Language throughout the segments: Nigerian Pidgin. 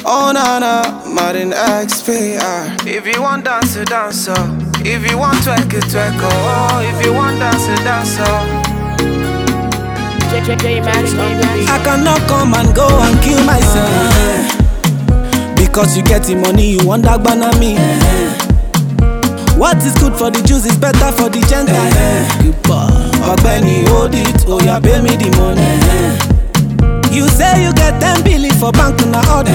Oh na na, Martin XPR. If you want dance, you dance oh. If you want twerk, you twerk oh. If you want dance, you dance oh. JJ Max on the beat. I cannot come and go and kill myself. Because you get the money, you want that banana me. What is good for the Jews is better for the Gentiles. Ogbeni, hold it, oh yeah, pay me the money. You say you get 10 billion for bank na audio.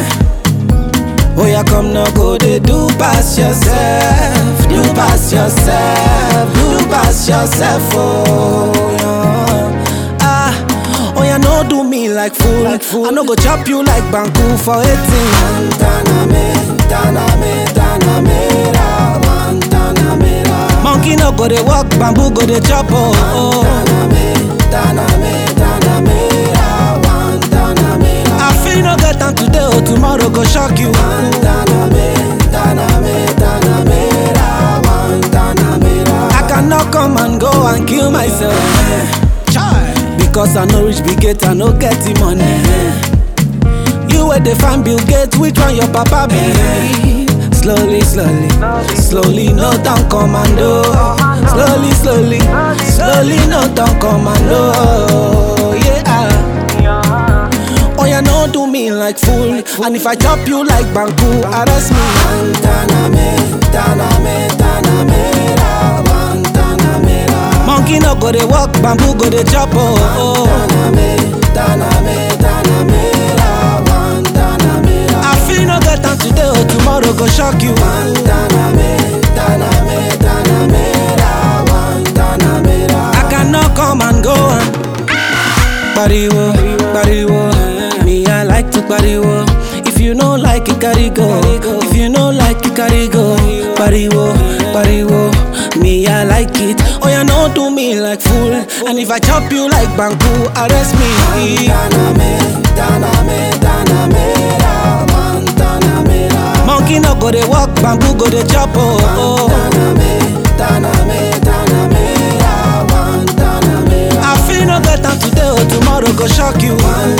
Oh yeah, come now go they do pass yourself, do pass yourself, do pass yourself, oh yeah. Ah, oh yeah, no do me like fool, like fool. I no go chop you like banku for 18. Taname, taname, taname, ra, man, taname, ra. Monkey no go they walk, bamboo go they chop, oh. oh. Taname, taname, taname, ra, man, taname, ra. I feel no get time today, oh tomorrow go shock you. Taname, taname, taname, ra, man, taname, ra. I cannot come and go and kill myself. Chai. Because I no reach big gate, I no get the money. You where they find Bill Gates, which one your papa be? Slowly, slowly, slowly, no down commando. Slowly, slowly, slowly, no down commando. Yeah. Oh yeah, no do me like fool. And if I chop you like Banku, arrest me. Taname, taname, taname, ra, man, taname, ra. Monkey no go they walk, bamboo go they chop. Oh, oh. Taname, taname, taname, ra, man, taname, ra. I feel no get time today, oh tomorrow go shock you. Taname, taname, taname, ra, man, taname, ra. I cannot come and go and Pariwo, pariwo, me I like to pariwo. If you no like it, carry go. If you no like it, carry go. Pariwo, pariwo, me I like it. Oh yeah, no do me like fool. And if I chop you like banku, arrest me. Taname, taname, taname, ra, man, taname, ra. Monkey no go they walk, bamboo go they chop. Oh, oh. Taname, taname, taname, ra, man, taname, ra. I feel no get time today, oh tomorrow go shock you.